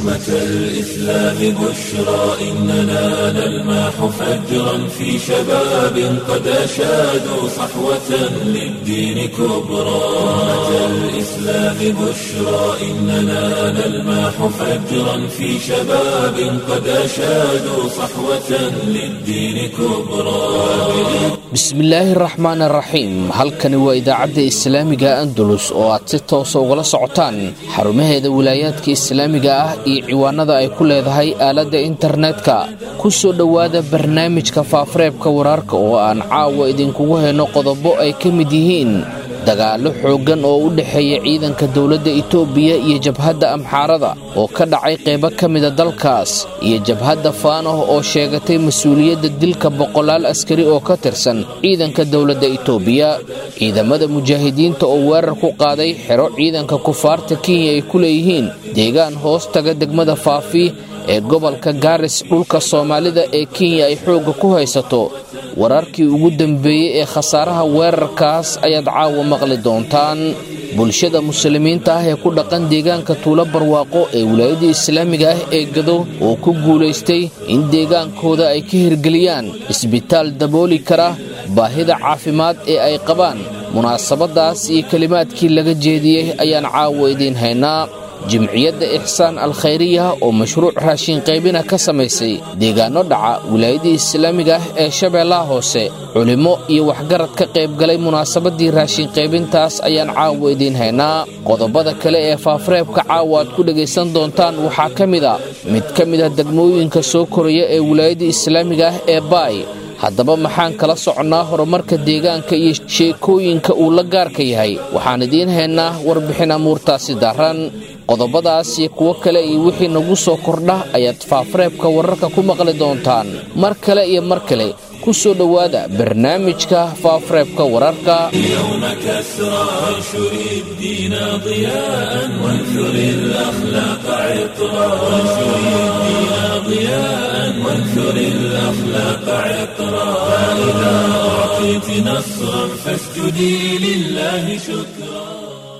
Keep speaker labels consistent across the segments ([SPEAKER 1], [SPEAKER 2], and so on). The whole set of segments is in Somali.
[SPEAKER 1] أمة الإسلام بشرى إننا نلمح فجرا في شباب قد أشادوا صحوة للدين كبرى أمة الإسلام بشرى إننا نلمح فجرا في شباب قد أشادوا صحوة للدين كبرى
[SPEAKER 2] bismillaahi raxmaan araxiim halkani waa idaacadda islaamiga andalus oo aad si toosa ugala socotaan xarumaheeda wilaayaadka islaamiga ah iyo ciwaanada ay ku leedahay aaladda internetka ku soo dhowaada barnaamijka faafareebka wararka oo aan caawa idinkugu hayno qodobo ay ka mid yihiin dagaallo xooggan oo u dhexeeya ciidanka dowladda itoobiya iyo jabhadda amxaarada oo ka dhacay qaybo ka mida dalkaas iyo jabhadda faanoh oo sheegatay mas-uuliyadda dilka boqolaal askari oo ka tirsan ciidanka dowladda itoobiya ciidamada mujaahidiinta oo weerar ku qaaday xero ciidanka kufaarta kenya ay ku leeyihiin deegaan hoos taga degmada faafi ee gobolka gaaris dhulka soomaalida ee kenya ay xoogga ku haysato wararkii ugu dambeeyey ee khasaaraha weerarkaas ayaad caawa maqli doontaan bulshada muslimiinta ah ee ku dhaqan deegaanka tuulo barwaaqo ee wilaayadda islaamiga ah ee gado oo ku guulaystay in deegaankooda ay ka hirgeliyaan isbitaal dabooli kara baahida caafimaad ee ay qabaan munaasabaddaas iyo kelimaadkii laga jeediyey ayaan caawa idiin haynaa jimciyadda ixsaan alkhayriya oo mashruuc raashin qaybina ka samaysay deegaanno dhaca wilaayadii islaamiga ah ee shabeellaha hoose culimmo iyo waxgarad ka qaybgalay munaasabaddii raashin qaybintaas ayaan caawa idiin haynaa qodobada kale ee faafareebka caawa aad ku dhegaysan doontaan waxaa ka mid a mid ka mid ah degmooyinka soo koraya ee wilaayadii islaamiga ah ee baay haddaba maxaan kala soconnaa horumarka deegaanka iyo sheekooyinka uu la gaarka yahay waxaan idiin haynaa warbixin amuurtaasi daran qodobadaas iyo kuwo kale iyo wixii nagu soo kordha ayaad faafareebka wararka ku maqli doontaan mar kale iyo mar kale ku soo dhowaada barnaamijka faafareebka wararka
[SPEAKER 1] اليوم كسرى وانشر الدين ضياء وانثر الأخلاق عطرا وانشر الدين ضياء وانثر الأخلاق عطرا فإذا أعطيت نصرا فاسجدي لله شكرا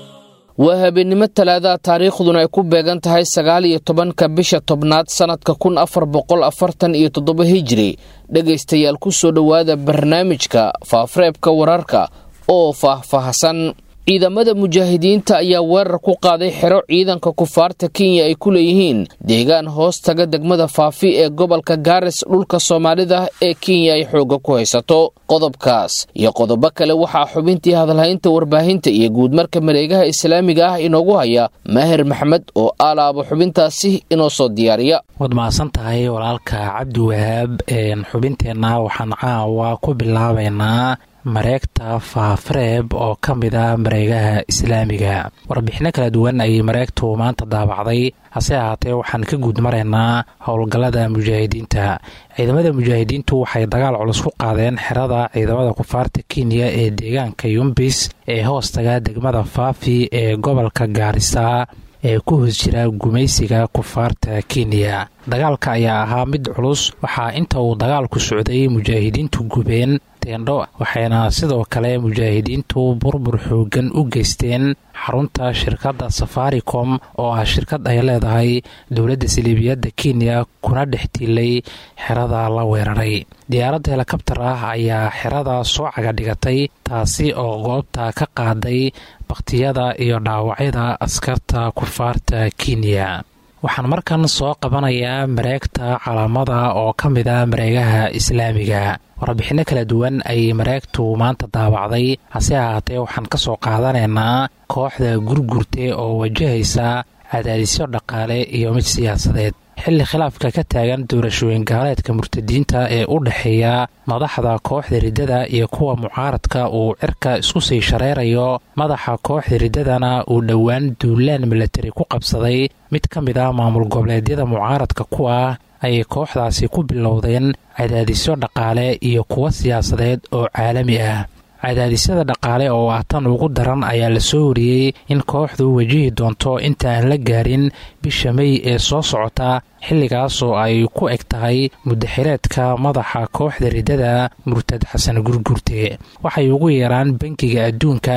[SPEAKER 2] waa habeennimo talaadaha taariikhduna ay ku beegan tahay sagaal iyo tobanka bisha tobnaad sannadka kun afar boqol afartan iyo toddoba hijiri dhegaystayaal ku soo dhowaada barnaamijka faafareebka wararka oo faahfaahsan ciidamada mujaahidiinta ayaa weerar ku qaaday xero ciidanka kufaarta kenya ay ku leeyihiin deegaan hoos taga degmada faafi ee gobolka gaaris dhulka soomaalida ee kenya ay xoogga ku haysato qodobkaas iyo qodobo kale waxaa xubintii hadalhaynta warbaahinta iyo guudmarka mareegaha islaamiga ah inoogu haya maahir maxmed oo aalaaba xubintaasi inoo soo diyaariya
[SPEAKER 3] waad mahadsan tahay walaalka cabdi wahaab xubinteenna waxaan caawa ku bilaabaynaa mareegta faafareeb oo ka mid a mareegaha islaamiga warbixino kala duwan ayay mareegtu maanta daabacday hase ahaatee waxaan ka guud maraynaa howlgallada mujaahidiinta ciidamada mujaahidiintu waxay dagaal culus ku qaadeen xerada ciidamada kufaarta kenya ee deegaanka yumbis ee hoostaga degmada faafi ee gobolka gaarisa ee ku hoos jira gumaysiga kufaarta kenya dagaalka ayaa ahaa mid culus waxaa inta uu dagaalku socday mujaahidiintu gubeen teendho waxayna sidoo kale mujaahidiintu burbur xoogan u geysteen xarunta shirkadda safaricom oo ah shirkad ay leedahay dowladda saliibiyadda kenya kuna dhex tiilay xerada la weeraray diyaaradda helikabtar ah ayaa xerada soo caga dhigatay taasi oo goobta ka qaaday bakhtiyada iyo dhaawacyada askarta kufaarta kenya waxaan markan soo qabanayaa mareegta calaamada oo ka mid a mareegaha islaamiga warbixinno kala duwan ayay mareegtu maanta daawacday hase ahaatee waxaan ka soo qaadanaynaa kooxda gurgurte oo wajahaysa cadaadisyo dhaqaale iyo mid siyaasadeed xilli khilaafka ka taagan doorashooyin gaaleedka murtadiinta ee u dhexeeya madaxda kooxda riddada iyo kuwa mucaaradka uu cirka isku sii shareerayo madaxa kooxda riddadana uu dhowaan duulaan milatari ku qabsaday mid ka mid ah maamul goboleedyada mucaaradka ku ah ayay kooxdaasi ku bilowdeen cadaadisyo dhaqaale iyo kuwo siyaasadeed oo caalami ah cadaadisyada dhaqaale oo ah tan ugu daran ayaa la soo wariyey in kooxdu wajihi doonto inta aan la gaarin bisha mey ee soo socota xilligaas oo ay ku eg tahay mudaxireedka madaxa kooxda riddada murtad xasan gurgurte waxay ugu yeeraan bankiga adduunka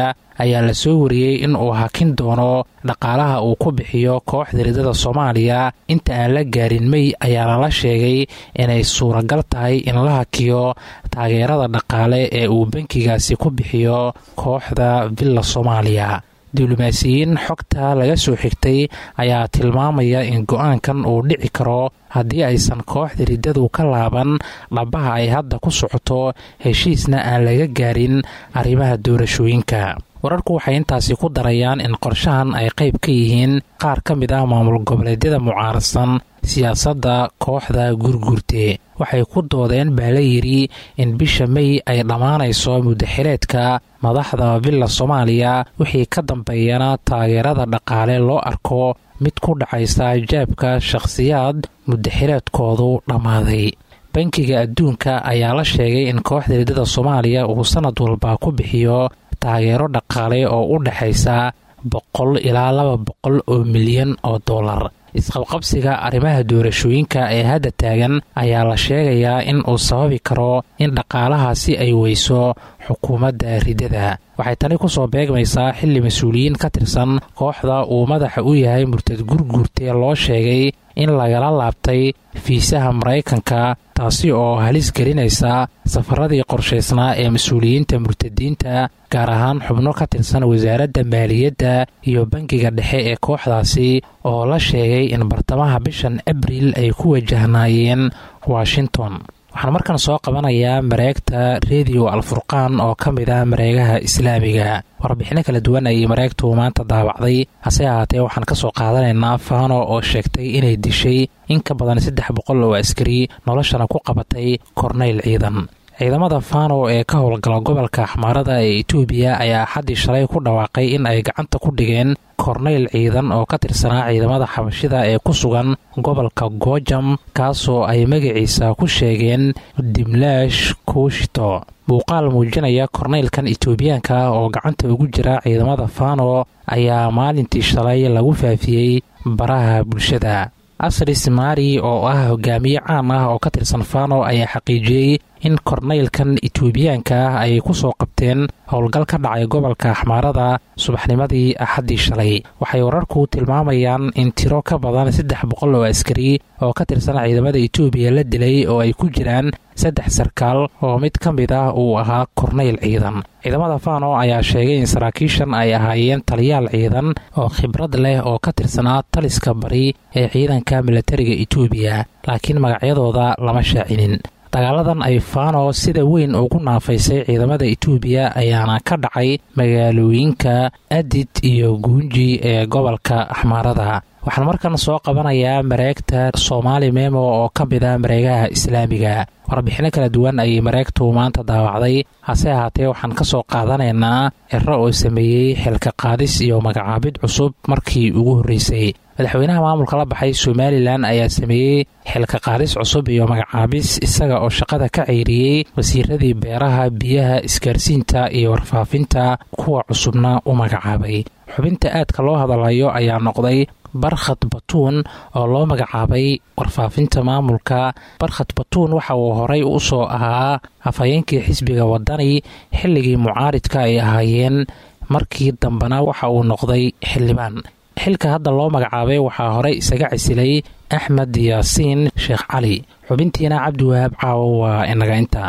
[SPEAKER 3] ayaa la soo wariyey in uu hakin doono dhaqaalaha uu ku bixiyo kooxda ridada soomaaliya inta aan la gaarin mey ayaa lala sheegay inay suuragal tahay in la hakiyo taageerada dhaqaale ee uu bankigaasi ku bixiyo kooxda villa soomaaliya diblomaasiyiin xogta laga soo xigtay ayaa tilmaamaya in go-aankan uu dhici karo haddii aysan kooxda riddadu ka laaban dhabaha ay hadda ku socoto heshiisna aan laga gaarin arrimaha doorashooyinka wararku waxay intaasi ku darayaan in qorshahan ay qayb ka yihiin qaar ka mid ah maamul goboleedyada mucaaradsan siyaasadda kooxda gurgurte waxay ku doodeen baa la yidhi in bisha mey ay dhammaanayso muddaxileedka madaxda villa soomaaliya wixii ka dambeeyana taageerada dhaqaale loo arko mid ku dhacaysa jaabka shakhsiyaad muddaxileedkoodu dhammaaday bankiga adduunka ayaa la sheegay in kooxda riddada soomaaliya uu sannad walba ku bixiyo taageero dhaqaale oo u dhexaysa boqol ilaa laba boqol oo milyan oo dollar isqabqabsiga arrimaha doorashooyinka ee hadda taagan ayaa la sheegayaa in uu sababi karo in dhaqaalahaasi ay weyso xukuumadda riddada waxay tani ku soo beegmaysaa xilli mas-uuliyiin ka tirsan kooxda uu madaxa u yahay murtad gurguurtee loo sheegay in lagala laabtay fiisaha maraykanka taasi oo halis gelinaysa safaradii qorshaysnaa ee mas-uuliyiinta murtadiinta gaar ahaan xubno ka tirsan wasaaradda maaliyadda iyo bangiga dhexe ee kooxdaasi oo la sheegay in bartamaha bishan abriil ay ku wajahnaayeen washington waxaan markan soo qabanayaa mareegta rediyo alfurqaan oo ka mid ah mareegaha islaamiga warbixino kala duwan ayay mareegtu maanta daawacday hase ahaatee waxaan ka soo qaadanaynaa faano oo sheegtay inay dishay in ka badan saddex boqol oo askari noloshana ku qabatay korneyl ciidan ciidamada fano ee ka howlgala gobolka axmaarada ee etoobiya ayaa xaddii shalay ku dhawaaqay in ay gacanta ku dhigeen korneyl ciidan oo ka tirsanaa ciidamada xabashida ee ku sugan gobolka goojam kaasoo ay magaciisa ku sheegeen dimlaash kuushito muuqaal muujinaya korneylkan etoobiyaanka oo gacanta ugu jira ciidamada fano ayaa maalintii shalay lagu faafiyey baraha bulshada asris mari oo ah hogaamiye caan ah oo ka tirsan fano ayaa xaqiijiyey in korneylkan etoobiyaanka ah ay ku soo qabteen howlgal ka dhacay gobolka axmaarada subaxnimadii axaddii shalay waxay wararku tilmaamayaan in tiro ka badan saddex boqol oo askari oo ka tirsan ciidamada etoobiya la dilay oo ay ku jiraan saddex sarkaal oo mid ka mid ah uu ahaa korneyl ciidan ciidamada fano ayaa sheegay in saraakiishan ay ahaayeen taliyaal ciidan oo khibrad leh oo ka tirsanaa taliska bari ee ciidanka milatariga etoobiya laakiin magacyadooda lama shaacinin dagaaladan ay fano sida weyn ugu naafaysay ciidamada etoobiya ayaana ka dhacay magaalooyinka adid iyo guunji ee gobolka axmaarada waxaan markan soo qabanayaa mareegta soomaali memo oo ka mid ah mareegaha islaamiga warbixino kala duwan ayay mareegtu maanta daawacday hase ahaatee waxaan ka soo qaadanaynaa ciro oo sameeyey xilka qaadis iyo magacaabid cusub markii ugu horreysay madaxweynaha maamulka la baxay somalilan ayaa sameeyey xilka qaadis cusub iyo magacaabis isaga oo shaqada ka ceyriyey wasiiradii beeraha biyaha isgaarsiinta iyo warfaafinta kuwa cusubna u magacaabay xubinta aadka loo hadalayo ayaa noqday barkhad batuun oo loo magacaabay warfaafinta maamulka barkhad batuun waxa uu horay u soo ahaa afhayeenkii xisbiga wadani xilligii mucaaridka ay ahaayeen markii dambena waxa uu noqday xildhibaan xilka hadda loo magacaabay waxaa horey isaga casilay axmed yaasiin sheekh cali xubintiina cabdiwahaab caawo waa inaga inta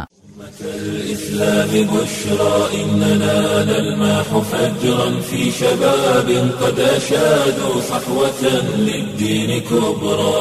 [SPEAKER 1] الإسلام بشرى إننا نلماح فجرا في شباب قد أشادوا صحوة للدين كبرى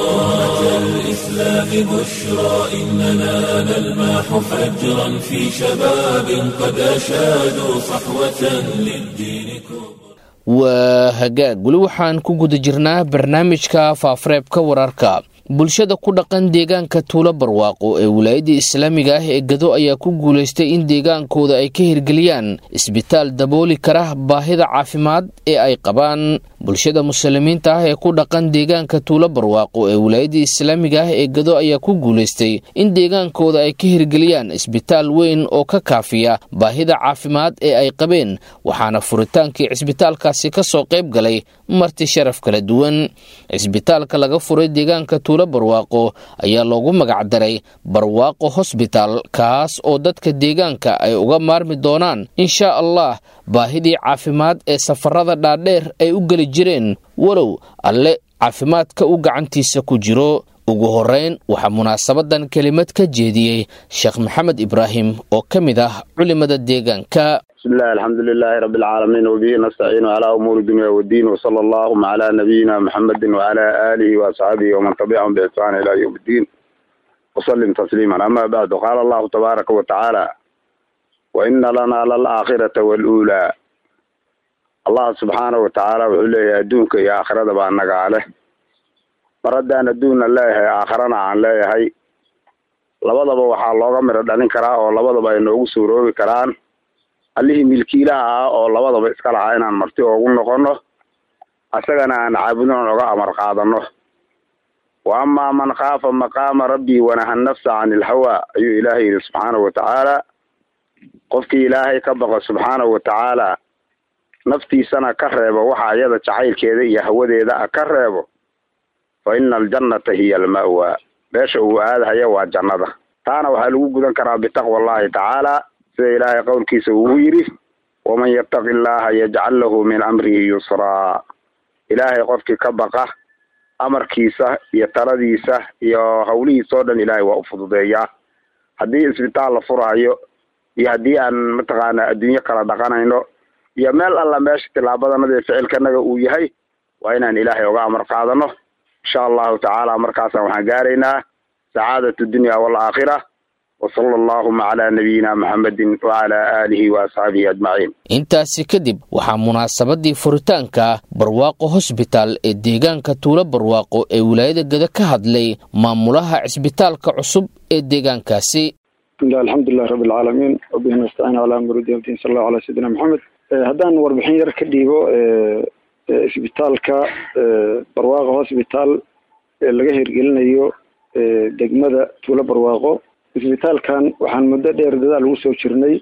[SPEAKER 1] الإسلام بشرى إننا نلماح فجرا في شباب قد أشادوا صحوة للدين كبرى
[SPEAKER 2] waa hagaag weli waxaan ku guda jirnaa barnaamijka faafareebka wararka bulshada ku dhaqan deegaanka tuulo barwaaqo ee wilaayadda islaamiga ah ee gado ayaa ku guulaystay in deegaankooda ay ka hirgeliyaan isbitaal dabooli kara baahida caafimaad ee ay qabaan bulshada muslimiinta ah ee ku dhaqan deegaanka tuulo barwaaqo ee wilaayadda islaamiga ah ee gado ayaa ku guulaystay in deegaankooda ay ka hirgeliyaan isbitaal weyn oo ka kaafiya baahida caafimaad ee ay qabeen waxaana furitaankii cisbitaalkaasi ka soo qayb galay marti sharaf kala duwan cisbitaalka laga furay deegaanka tuulo barwaaqo ayaa loogu magacdaray barwaaqo hosbitaal kaas oo dadka deegaanka ay uga maarmi doonaan inshaa allah baahidii caafimaad ee safarada dhaadheer ay u geli jireen walow alle caafimaadka u gacantiisa ku jiro ugu horeyn waxaa munaasabadan kelimad ka jeediyey sheekh maxamed ibraahim oo ka mid ah culimada deegaanka
[SPEAKER 4] bismillahi alxamdu lilaahi rabbi alcaalamiin wabihi nastaciinu calaa umuuri dunya waddiin wasala allahuma calaa nabiyina muxamedin wacalaa aalihi waasxaabihi waman tabicahum biixsaan ilaa yowm iddiin wasalim tasliiman ama bacdu qaala allahu tabaaraka wa tacaala wa ina lanaa lalaakhirata waluulaa allah subxaana wa tacaala wuxuu leeyahay adduunka iyo aakhirada baa nagaa leh mar haddaan adduunna leeyahay aakharana aan leeyahay labadaba waxaa looga midho dhalin karaa oo labadaba ay noogu suuroobi karaan allihii milkiilaha ah oo labadaba iska lahaa inaan marti oogu noqono asagana aan caabudon oga amar qaadano wa amaa man khaafa maqaama rabbii wanaha nafsa can ilhawa ayuu ilaahay yidhi subxaanahu watacaala qofkii ilaahay ka baqo subxaanahu watacaala naftiisana ka reebo waxa iyada jacaylkeeda iyo hawadeeda a ka reebo fa ina aljannata hiya alma'wa meesha uu aadahaya waa jannada taana waxaa lagu gudan karaa bitaqwa allahi tacaala sida ilaahay qowlkiisa uu yidhi waman yattaqi allaha yajcal lahu min amrihi yusraa ilaahay qofkii ka baqa amarkiisa iyo taladiisa iyo hawlihiisa oo dhan ilaahay waa u fududeeyaa haddii isbitaal la furahayo iyo haddii aan mataqaana adduunyo kala dhaqanayno iyo meel alla meesha tilaabadanada ee ficilkanaga uu yahay waa inaan ilaahay oga amar qaadano insha allahu tacaala markaasaan waxaan gaaraynaa sacaadatu dunya waalaakhira wsala allahuma calaa nabiyina muxamedin wacalaa aalihi wa asxaabihi ajmaciin
[SPEAKER 2] intaasi kadib waxaa munaasabadii furitaanka barwaaqo hosbitaal ee deegaanka tuulo barwaaqo ee wilaayada geda ka hadlay maamulaha cisbitaalka cusub ee deegaankaasi
[SPEAKER 5] bismillahi alxamdulilahi rabbi alcaalamiin wabihi nastaciin calaa amruddin abdin sal allahu calaa sayidina maxamed haddaan warbixin yar ka dhiibo isbitaalka barwaaqo hosbitaal ee laga hirgelinayo degmada tuulo barwaaqo isbitaalkan waxaan muddo dheer dadaal ugu soo jirnay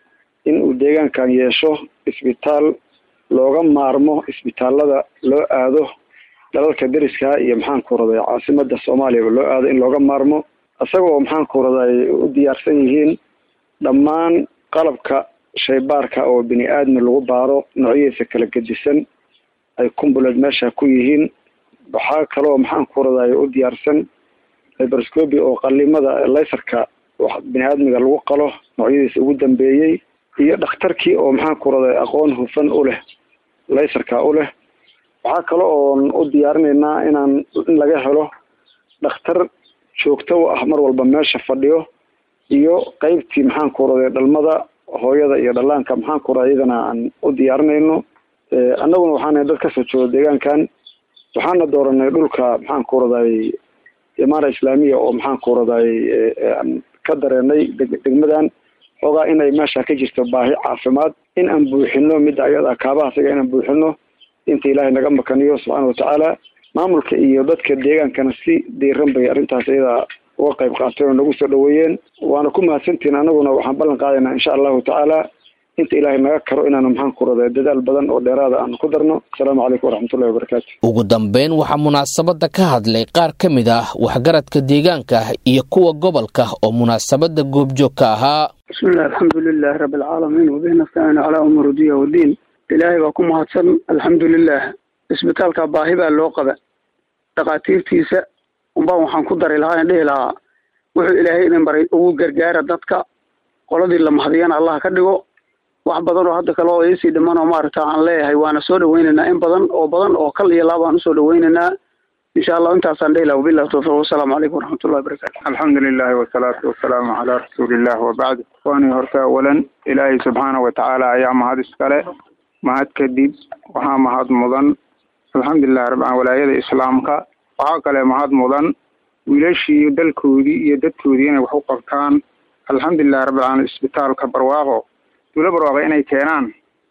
[SPEAKER 5] in uu deegaankan yeesho isbitaal looga maarmo isbitaalada loo aado dalalka deriska iyo maxaan ku raday caasimada soomaaliyaba loo aado in looga maarmo isagoo maxaan ku raday u diyaarsan yihiin dhammaan qalabka shaybaarka oo bini aadmi lagu baaro noocyadiisa kala gedisan ay kumbuleed meesha ku yihiin waxaa kaloo maxaan ku raday u diyaarsan hyberscobi oo qalimada laysarka bini aadmiga lagu qalo noocyadiisa ugu dambeeyey iyo dhakhtarkii oo maxaan ku raday aqoon hufan u leh laysarka u leh waxaa kale oon u diyaarinaynaa inaan in laga helo dhakhtar joogto u ah mar walba meesha fadhiyo iyo qeybtii maxaan ku raday dhalmada hooyada iyo dhallaanka maxaan ku raday iyadana aan u diyaarinayno annaguna waxaana dad kasoo jooga deegaankan waxaana dooranay dhulka maxaan ku raday imaara islaamiya oo maxaan ku raday aan ka dareenay degmadan xoogaa inay meesha ka jirto baahi caafimaad in aan buuxino midda ayada kaabaha isaga inaan buuxino inta ilaahay naga makaniyo subxaana watacaala maamulka iyo dadka deegaankana si diiran bay arrintaas iyada uga qayb qaateen oo nagu soo dhaweeyeen waana ku mahadsantihin anaguna waxaan ballan qaadaynaa insha allahu tacaala inta ilaahay naga karo inaanu maxaan ku raday dadaal badan oo dheeraada aan ku darno asalaamu calaykum waraxmatullahi wabarakaatu
[SPEAKER 2] ugu dambeyn waxaa munaasabada ka hadlay qaar ka mid ah waxgaradka deegaanka iyo kuwa gobolka oo munaasabada goobjoog ka ahaa
[SPEAKER 6] bismillahi alxamdu lilahi rabbi alcaalamiin wabihi nastaciinu calaa umuuri dunya waddiin ilaahay baa ku mahadsan alxamdu lilah isbitaalka baahi baa loo qaba dhakhaatiirtiisa unbaan waxaan ku dari lahaa in dhihi lahaa wuxuu ilaahay idin baray ugu gargaara dadka qoladii la mahadiyana allah ka dhigo wax badan oo hadda kale oo iisii dhiman oo maaragta aan leeyahay waana soo dhaweynaynaa in badan oo badan oo kal iyo laabaan usoo dhaweynaynaa insha allah intaasaan dhihi laha wabillahi tawfiiq wasalaamu calaykum waraxmatullahi wabarakatu
[SPEAKER 7] alxamdu lilahi wasalaatu wasalaamu calaa rasuulillah wabacd waani horta awalan ilaahay subxaana watacaala ayaa mahad iskale mahad kadib waxaa mahad mudan alxamdulilahi rabbi walaayada islaamka waxaa kale mahad mudan wiilashii dalkoodii iyo dadkoodii inay wax u qabtaan alxamdulilahi rabbi alamiin isbitaalka barwaaqo duulo barwaaqo inay keenaan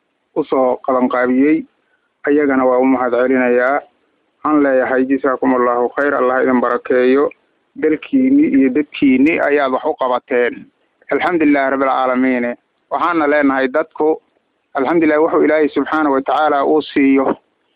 [SPEAKER 7] usoo qabanqaabiyey ayagana waa u mahad celinayaa waxaan leeyahay jasaakum allahu khayr allah idin barakeeyo dalkiini iyo dadkiini ayaad wax u qabateen alxamdulilahi rabbilcaalamiin waxaana leenahay dadku alxamdulilah wuxuu ilaahay subxaana watacaala uu siiyo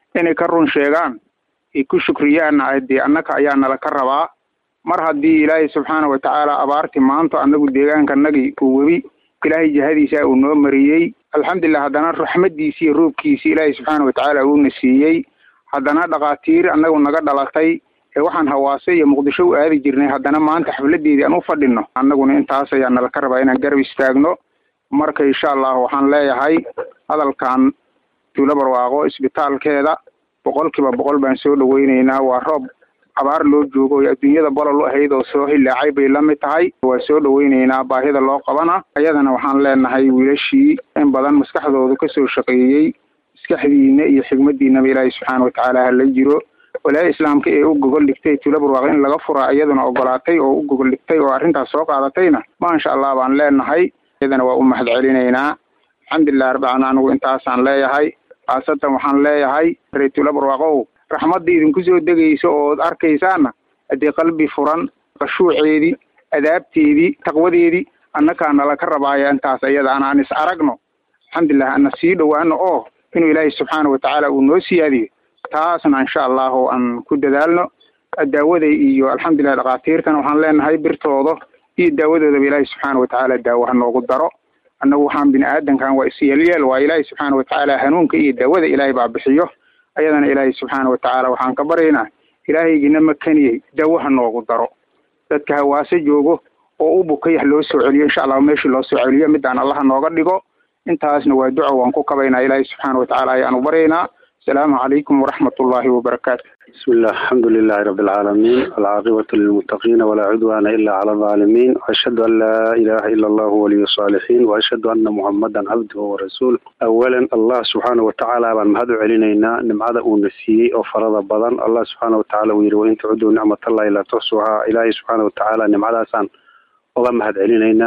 [SPEAKER 7] inay ka run sheegaan ay ku shukriyaanna dee annaka ayaa nala ka rabaa mar haddii ilaahay subxaana watacaala abaarti maanta annagu deegaankanagii uu webi ilaahay jihadiisa uu noo mariyey alxamdulilah haddana raxmadiisi iyo roobkiisi ilaahay subxaana watacaala uuna siiyey haddana dhakhaatiir annagu naga dhalatay ee waxaan hawaase iyo muqdisho u aadi jirnay haddana maanta xafladeedii aan u fadhino annaguna intaas ayaa nala ka rabaa inaan garab istaagno marka insha allah waxaan leeyahay hadalkan tuulo barwaaqo isbitaalkeeda boqol kiiba boqol baan soo dhaweyneynaa waa roob abaar loo joogo o adduunyada bolol u ahayd oo soo hilaacay bay la mid tahay waa soo dhaweyneynaa baahida loo qabana ayadana waxaan leenahay wiilashii in badan maskaxdoodu kasoo shaqeeyey maskaxdiina iyo xigmadiinaba ilaahay subxaana watacaala hala jiro walaaya islaamka ee u gogol dhigtay tuulo barwaaqo in laga furaa iyaduna ogolaatay oo u gogol dhigtay oo arrintaas soo qaadatayna maasha allah baan leenahay iyadana waa u mahad celinaynaa alxamdulilah rabbican anigu intaasaan leeyahay khaasatan waxaan leeyahay reer tuulo barwaaqow raxmadda idinku soo degaysa ood arkaysaana haddii qalbi furan qashuuceedii adaabteedii taqwadeedii annakaa nala ka rabaaya intaas iyada an aan is aragno alxamdulilah ana sii dhowaano oo inuu ilaahay subxaana watacaala uu noo siyaadiyo taasna insha allahu aan ku dadaalno daawada iyo alxamdulilah dhakhaatiirtana waxaan leenahay birtooda iyo daawadoodaba ilaahay subxaana watacaala daawo ha noogu daro annagu waxaan bini aadankan waa isyeelyeel waa ilaahay subxaana watacaala hanuunka iyo daawada ilaahay baa bixiyo ayadana ilaahay subxaana watacaala waxaan ka baryaynaa ilaahaygiina makaniyey daawo ha noogu daro dadka hawaase joogo oo u bukay ha loo soo celiyo insha allahu meeshii loo soo celiyo midaan allaha nooga dhigo intaasna waa duco waan ku kabaynaa ilaahay subxaana watacaala ayaanu baryaynaa asalaamu calaykum waraxmat ullaahi wabarakaatu
[SPEAKER 8] بسم الله الحمد لله رب العالمين والعاقبة للمتقين ولا عدوان إلا على الظالمين وأشهد أن لا إله إلا الله ولي الصالحين وأشهد أن محمدا عبده ورسوله أولا الله سبحانه وتعالى بان مهدو علينا نمعد ونسي وفرض بدن الله سبحانه وتعالى ويري وإن تعدوا نعمة الله إلا تحصوها إلهي سبحانه وتعالى نمعد أسان الله مهد علينا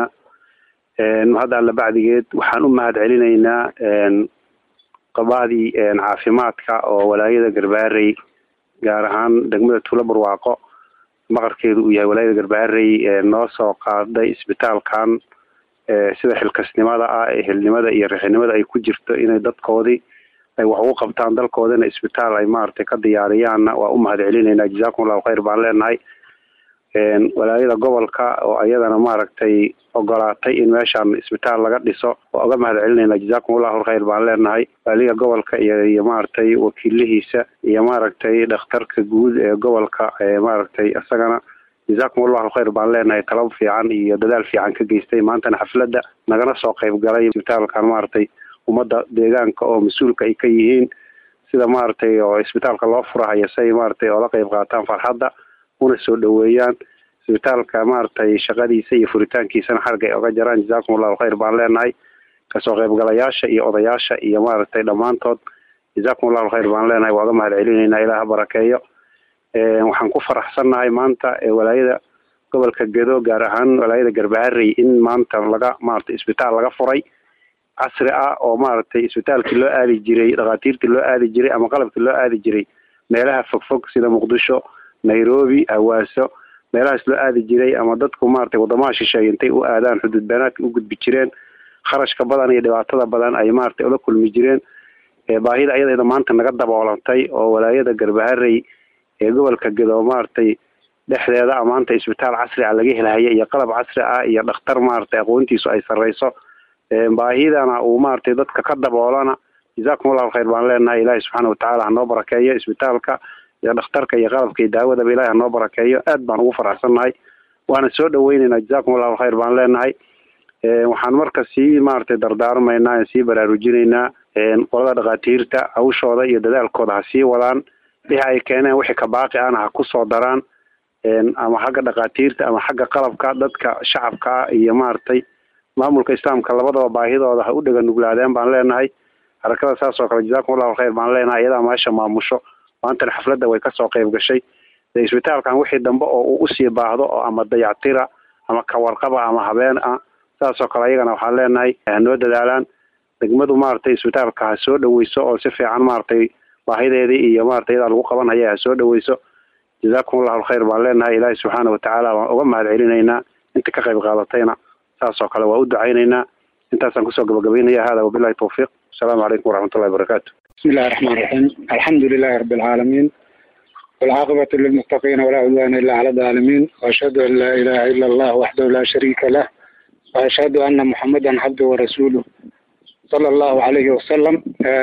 [SPEAKER 8] هذا على بعد جد وحان مهد علينا قبادي عافيماتك ولاية قرباري gaar ahaan degmada tuulo barwaaqo maqarkeedu uu yahay walaayada garbaarey noo soo qaaday isbitaalkan sida xilkasnimada ah ee helnimada iyo rixinimada ay ku jirto inay dadkoodii ay wax ugu qabtaan dalkoodana isbitaal ay maaragtay ka diyaariyaanna waa u mahad celinaynaa jazakum allahu khayr baan leenahay walaayada gobolka oo ayadana maaragtay ogolaatay in meeshaan isbitaal laga dhiso waa uga mahad celinayna jazakum allahu khayr baan leenahay waaliga gobolka iyo iyo maaragtay wakiilihiisa iyo maaragtay dhakhtarka guud ee gobolka maaragtay isagana jazakum allahu khayr baan leenahay talab fiican iyo dadaal fiican ka geystay maantana xafladda nagana soo qayb galay isbitaalkan maaragtay ummadda deegaanka oo mas-uulka ay ka yihiin sida maaragtay oo isbitaalka loo furahayo si ay maaragtay oola qayb qaataan farxadda una soo dhaweeyaan isbitaalka maaragtay shaqadiisa iyo furitaankiisana xarga ay oga jaraan jazakum allahu khayr baan leenahay kasoo qaybgalayaasha iyo odayaasha iyo maaragtay dhammaantood jazakum allahu khayr baan leenahay waa ga mahad celinaynaa ilaah barakeeyo waxaan ku faraxsannahay maanta walaayada gobolka gedo gaar ahaan walaayada garbaharey in maanta laga maaragtay isbitaal laga furay casri ah oo maaragtay isbitaalkii loo aadi jiray dhakhaatiirtii loo aadi jiray ama qalabkii loo aadi jiray meelaha fogfog sida muqdisho nairobi hawaaso meelahaas loo aadi jiray ama dadku maaragtay wadamaha shisheeye intay u aadaan xuduud beenaadka u gudbi jireen kharashka badan iyo dhibaatada badan ay maaragtay ula kulmi jireen baahida ayadeeda maanta naga daboolantay oo walaayada garbaharey ee gobolka gedo maaragtay dhexdeeda maanta isbitaal casri ah laga helahaya iyo qalab casri ah iyo dhakhtar maaragtay aqoontiisu ay sarreyso baahidana uu maaragtay dadka ka daboolana jazakum allahu khayr baan leenahay ilaahi subxaana watacaala hanoo barakeeyo isbitaalka iyo dhakhtarka iyo qalabka iyo daawadaba ilahi hanoo barakeeyo aad baan ugu faraxsannahay waana soo dhaweyneynaa jazakum allahu khayr baan leenahay waxaan marka sii maaragtay dardaarmaynaa sii baraarujinaynaa qolada dhakhaatiirta hawshooda iyo dadaalkooda ha sii wadaan wixii ay keeneen wixii ka baaqi ahna ha ku soo daraan ama xagga dhakhaatiirta ama xagga qalabka dadka shacabka ah iyo maaragtay maamulka islaamka labadaba baahidooda ha u dhega nuglaadeen baan leenahay harakada saas oo kale jazakum allahu khayr baan leenahay iyadaa meesha maamusho maantana xafladda way kasoo qayb gashay de isbitaalkan wixii dambe oo uu usii baahdo oo ama dayactira ama kawarqaba ama habeen ah saasoo kale ayagana waxaan leenahay hanoo dadaalaan degmadu maaragtay isbitaalka ha soo dhaweyso oo si fiican maaragtay baahideedii iyo maaragtay iyadaa lagu qabanhaya ha soo dhaweyso jazakum allahu khayr baan leenahay ilaahi subxaana watacaala waan uga mahad celinaynaa inta ka qayb qaadatayna saasoo kale waa u ducaynaynaa intaasaan kusoo gabagabaynaya hada wabilahi tawfiiq asalaamu calaykum waraxmat ullahi barakaatu
[SPEAKER 7] بسم الله الرحمن الرحيم الحمد لله رب العالمين والعاقبة للمتقين ولا عدوان إلا على الظالمين وأشهد أن لا إله إلا الله وحده لا شريك له وأشهد أن محمدا عبده ورسوله صلى الله عليه وسلم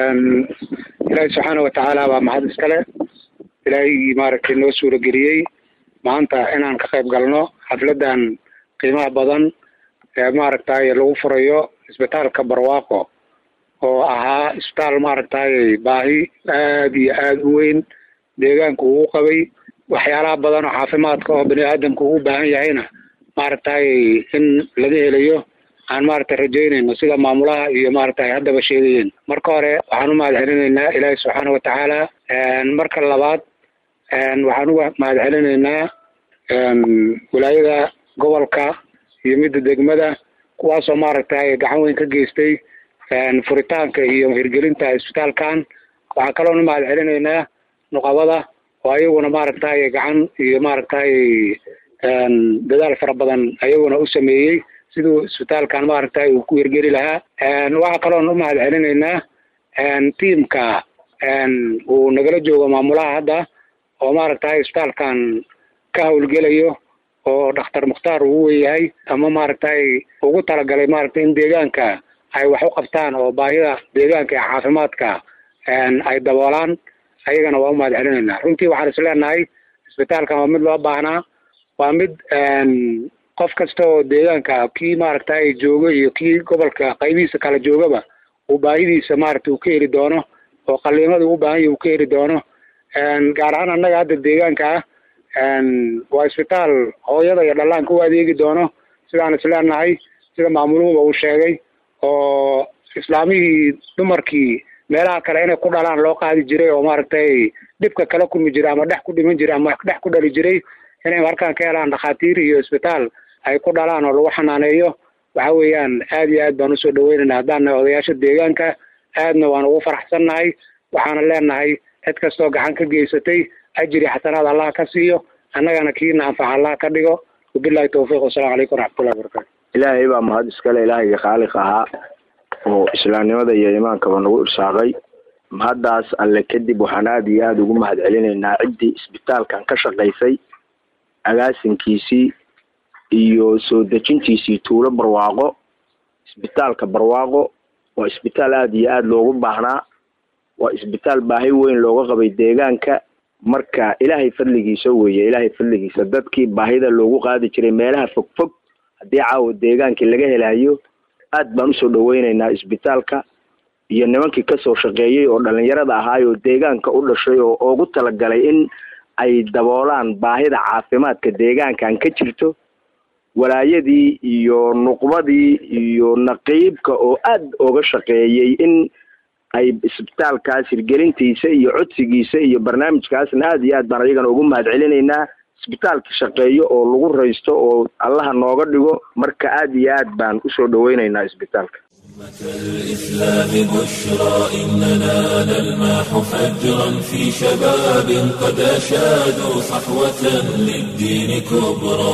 [SPEAKER 7] إلهي سبحانه وتعالى ومحد إسكاله إلهي مارك إنه سورة قريي maanta inaan ka qayb galno xafladan qiimaha badan ee maaragtay lagu furayo isbitaalka barwaaqo oo ahaa isbitaal maaragtay baahi aada iyo aada u weyn deegaanka uu qabay waxyaalaha badan oo caafimaadka oo bani aadamka uu baahan yahayna maaragtay in laga helayo aan maaragtay rajaynayno sida maamulaha iyo maaragtay haddaba sheegayeen marka hore waxaan u mahad celinaynaa ilaahi subxaana watacaala marka labaad waxaan uga mahad celinaynaa wilaayada gobolka iyo midda degmada kuwaasoo maaragtay gacan weyn ka geystay furitaanka iyo hirgelinta isbitaalkan waxaa kaloona mahad celinaynaa nuqabada oo ayaguna maaragtay gacan iyo maaragtay dadaal fara badan ayaguna u sameeyey siduu isbitaalkan maaragtay uu ku hirgeli lahaa waxaa kaloona u mahad celinaynaa tiamka uu nagala joogo maamulaha hadda oo maaragtay isbitaalkan ka howlgelayo oo dhakhtar mukhtaar uu weyahay ama maaragtay ugu talagalay maaragtay in deegaanka ay wax u qabtaan oo baahida deegaanka ee caafimaadka ay daboolaan ayagana waa u mahad celinaynaa runtii waxaan is leenahay isbitaalkan waa mid loo baahnaa waa mid qof kasta oo deegaanka kii maaragtay joogo iyo kii gobolka qaybihiisa kala joogaba uu baahidiisa maaragtay uu ka heli doono oo qaliimada uu baahan yahy uu ka heli doono gaar ahaan annaga hadda deegaanka ah waa isbitaal hooyada iyo dhallaanka u adeegi doono sidaan isleenahay sida maamuluhuba uu sheegay oo islaamihii dumarkii meelaha kale inay ku dhalaan loo qaadi jiray oo maaragtay dhibka kala kulmi jiray ama dhex ku dhiman jiray ama dhex ku dhali jiray inay markaan ka helaan dhakhaatiir iyo isbitaal ay ku dhalaan oo lagu xanaaneeyo waxa weeyaan aad iyo aad baan usoo dhaweynayna haddaan nahay odayaasha deegaanka aadna waan ugu faraxsannahay waxaana leenahay cid kastoo gacan ka geysatay ajri xasanaad allah ka siiyo annagana kiina anfax allah ka dhigo wabilahi tawfiiq wasalamu calaykum waraxmatullahi wabarakatu
[SPEAKER 9] ilaahay baa mahad iskale ilaahayga khaaliq ahaa oo islaamnimada iyo iimaankaba nagu irsaaqay mahaddaas alle kadib waxaan aada iyo aada ugu mahad celinaynaa ciddii isbitaalkan ka shaqaysay agaasinkiisii iyo soo dejintiisii tuulo barwaaqo isbitaalka barwaaqo waa isbitaal aada iyo aada loogu baahnaa waa isbitaal baahi weyn looga qabay deegaanka marka ilaahay fadligiisa weeye ilaahay fadligiisa dadkii baahida loogu qaadi jiray meelaha fog fog haddii caawa deegaankii laga helayo aad baan usoo dhaweyneynaa isbitaalka iyo nimankii kasoo shaqeeyey oo dhalinyarada ahaay oo deegaanka u dhashay oo ugu talagalay in ay daboolaan baahida caafimaadka deegaankan ka jirto walaayadii iyo nuqbadii iyo naqiibka oo aad oga shaqeeyey in ay isbitaalkaas hirgelintiisa iyo codsigiisa iyo barnaamijkaasna aada iyo aad baan ayagana ugu mahad celinaynaa isbitaalka shaqeeyo oo lagu raysto oo allaha nooga dhigo marka aada iyo aad baan usoo dhaweyneynaa isbitaalka
[SPEAKER 1] الإسلام بشرى إننا نلمح فجرا في شباب قد أشادوا صحوة للدين كبرى